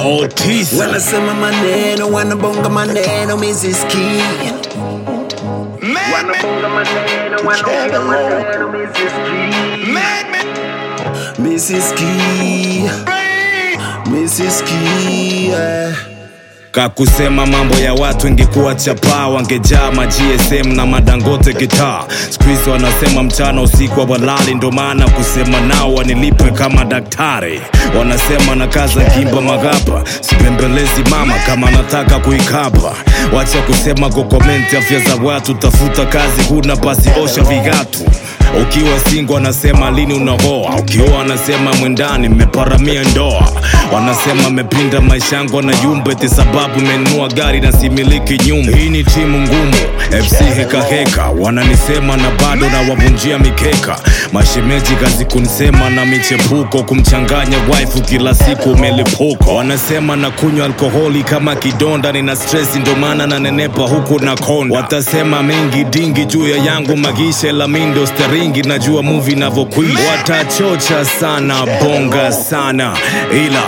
Otis wanasema maneno wanabonga maneno misiski wanabonga maneno wanaongea maneno misiski misiski misiski yeah. kakusema mambo ya watu ingekuwa chapaa wangejaa ma gsm na madangote gitaa skuizi wanasema mchana usiku wa walali ndo maana kusema nao wanilipwe kama daktari wanasema na kaza kimba magapa sipembelezi mama kama nataka kuikapa wacha kusema kukomenti afya za watu tafuta kazi huna basi osha vigatu ukiwa singo anasema lini unaoa ukioa anasema mwendani mmeparamia ndoa wanasema mepinda maisha yangu anayumba eti sababu menunua gari na similiki nyumba hii ni timu ngumu fc hekaheka wananisema na bado na wavunjia mikeka mashemeji kazi kunisema na michepuko kumchanganya waifu kila siku umelipuka wanasema na kunywa alkoholi kama kidonda nina stresi ndo maana nanenepa huku na konda watasema mengi dingi juu ya yangu magisha lamindo steringi najua muvi navyokwenda watachocha sana bonga sana ila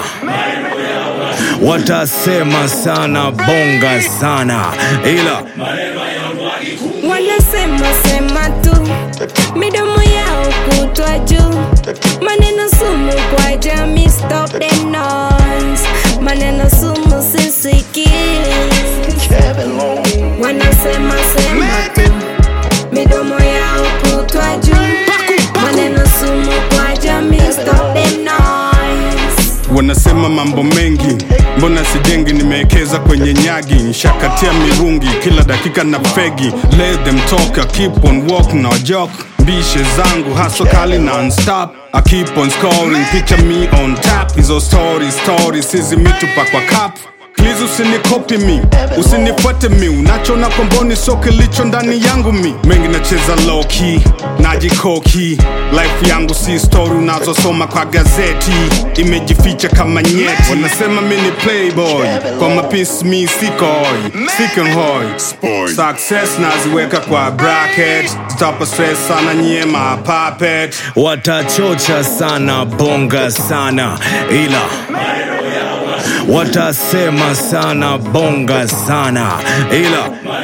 watasema sana bonga sana ila wanasema sema tu midomo yao kutwa juu maneno sumu kwa jamii stop the noise maneno sumu sisiki wanasema sema tu midomo yao kutwa juu maneno sumu kwa jamii stop the noise wanasema mambo mengi mbona sijengi nimewekeza kwenye nyagi nshakatia mirungi kila dakika na fegi let them talk I keep on walk na joke bishe zangu haso kali non-stop I keep on scoring picture me on tap hizo story story sizi mitupa kwa cup Please usinikopi mi usinifuate mi unachona komboni so kilicho ndani yangu mi mengi nacheza low key najikoki life yangu si story unazosoma kwa gazeti imejificha kama nyeti wanasema mi ni playboy kwa mapisi mi sikoi sikenhoi success naziweka kwa bracket stop stress sana nyie ma puppet watachocha sana bonga sana ila watasema sana bonga sana ila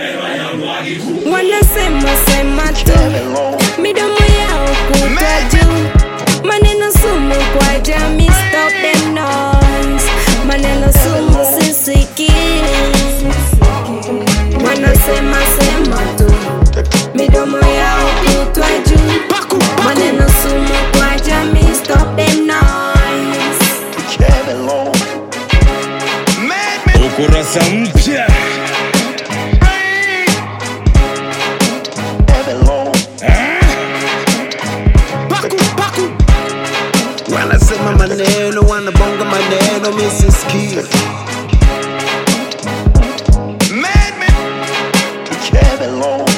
wanasema sema tu midomo yao kutwa juu maneno sumu kwa jamii stop the noise maneno sumu sisiki wanasema sema tu midomo yao kutwa juu maneno sumu kwa jamii stop the noise ukurasa mpya wanasema maneno wanabonga maneno misiski Kevin Long.